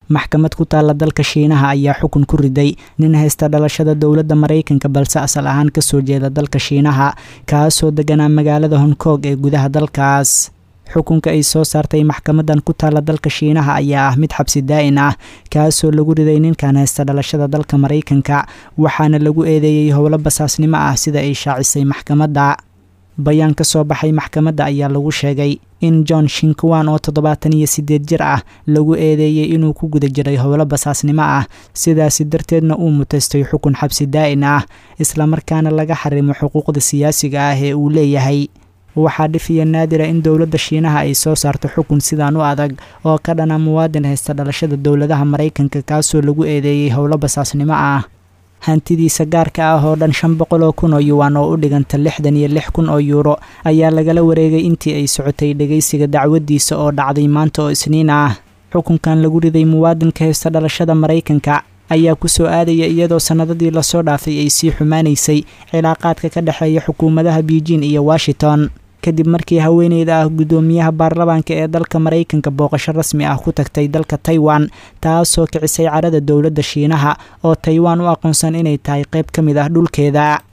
maxkamad ku taalla dalka shiinaha ayaa xukun ku riday nin haysta dhalashada dowladda maraykanka balse asal ahaan kasoo jeeda dalka shiinaha kaasoo deganaa magaalada hong kong ee gudaha dalkaas xukunka ay soo saartay maxkamadan ku taalla dalka shiinaha ayaa ah mid xabsi daa-in ah kaasoo lagu riday ninkan haysta dhalashada dalka maraykanka waxaana lagu eedeeyey howlo basaasnimo ah sida ay shaacisay maxkamadda bayaan ka soo baxay maxkamadda ayaa lagu sheegay in john shinkuwan oo toddobaatan iyo siddeed jir ah lagu eedeeyey inuu ku guda jiray howlo basaasnimo ah sidaasi darteedna uu mutaystay xukun xabsi daa-in ah islamarkaana laga xarimo xuquuqda siyaasiga ah ee uu leeyahay waxaa dhifiya naadira in dowladda shiinaha ay soo saarto xukun sidaan u adag oo ka dhana muwaadin haysta dhalashada dowladaha maraykanka kaasoo lagu eedeeyey howlo basaasnimo ah hantidiisa gaarka ah oo dhan shan boqol oo kun oo yuwan oo u dhiganta lixdan iyo lix kun oo yuuro ayaa lagala wareegay intii ay socotay dhegaysiga dacwadiisa oo dhacday maanta oo isniin ah xukunkan lagu riday muwaadinka haysta dhalashada maraykanka ayaa ku soo aadaya iyadoo sannadadii lasoo dhaafay ay sii xumaanaysay cilaaqaadka ka dhexeeya xukuumadaha beijing iyo washington kadib markii haweeneyda ah guddoomiyaha baarlamaanka ee dalka maraykanka booqasho rasmi ah ku tagtay dalka taiwan taasoo kicisay carada dowladda shiinaha oo taiwan u aqoonsan inay tahay qayb ka mid ah dhulkeeda